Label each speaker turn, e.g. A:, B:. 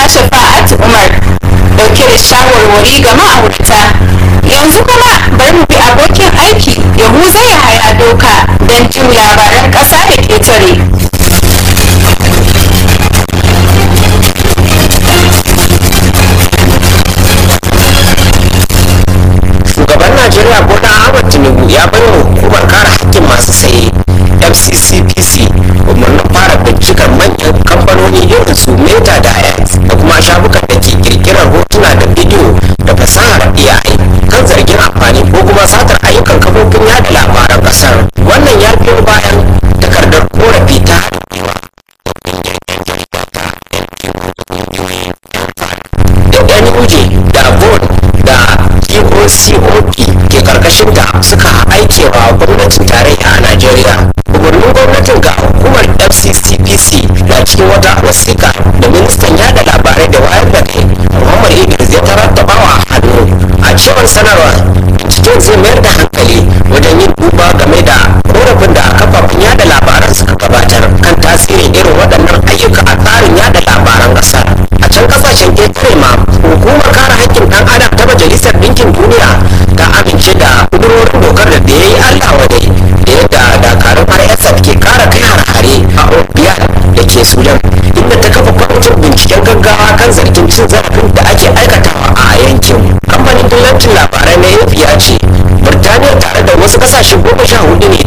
A: shafa'at umar dauke da shawarwari ga ma'aurata yanzu kuma bari mu bi abokin aiki yahuza ya haya doka don jin labaran ƙasa da ƙetare
B: shugaban najeriya bola ahmad tinubu ya bai wa hukumar kare hakkin masu saye fccpc umarnin fara bincikar manyan kamfanoni irin su meta da x da kuma shafukan da ke kirkirar hotuna da bidiyo da fasahar ai kan zargin amfani ko kuma satar ayyukan kafofin yada labaran kasar wannan ya biyo bayan takardar korafi ta da nuj da von da GOCOP ke karkashin ta suka aikewa gwamnatin tarayya a Najeriya. Umarnin gwamnatin ga hukumar FCCPC na cikin wata wasiƙa da ministan yada labarai da wayar da kai Muhammad Idris ya tarattabawa hannu a cewar sanarwa cikin zai mayar da hankali wajen yin duba game da korafin da kafafen yada labaran suka gabatar kan tasirin irin waɗannan ayyuka a tsarin yada labaran ƙasar. A can ƙasashen ƙetare ma hukumar kare haƙƙin ɗan adam ta majalisar ɗinkin duniya ta amince da ƙudurorin dokar da ya yi allah wadai da yadda dakarun rsf ke ƙara kai har-hare a obiyar da ke sudan inda ta kafa kwamitin binciken gaggawa kan zargin cin zarafin da ake aikatawa a yankin kamfanin dillancin labarai na ap ya ce birtaniya tare da wasu ƙasashe goma sha hudu ne